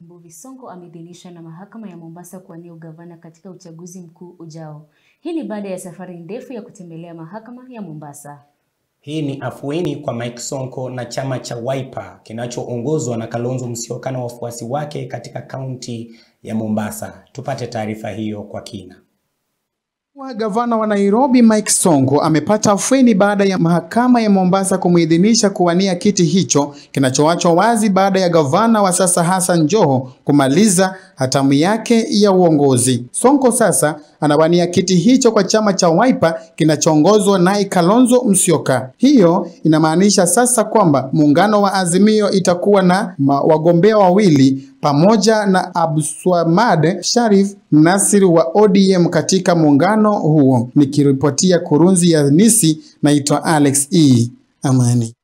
Mbuvi Sonko ameidhinishwa na mahakama ya Mombasa kuwania ugavana katika uchaguzi mkuu ujao. Hii ni baada ya safari ndefu ya kutembelea mahakama ya Mombasa. Hii ni afueni kwa Mike Sonko na chama cha Wiper kinachoongozwa na Kalonzo Musyoka na wafuasi wake katika kaunti ya Mombasa. Tupate taarifa hiyo kwa kina. Wa gavana wa Nairobi Mike Sonko amepata afueni baada ya mahakama ya Mombasa kumuidhinisha kuwania kiti hicho kinachoachwa wazi baada ya gavana wa sasa Hassan Joho kumaliza hatamu yake ya uongozi. Sonko sasa anawania kiti hicho kwa chama cha Wiper kinachoongozwa naye Kalonzo Musyoka. Hiyo inamaanisha sasa kwamba muungano wa Azimio itakuwa na wagombea wawili pamoja na Abdulswamad Sharif Nasir wa ODM katika muungano huo. Nikiripotia kurunzi ya Nisi, naitwa Alex E. Amani.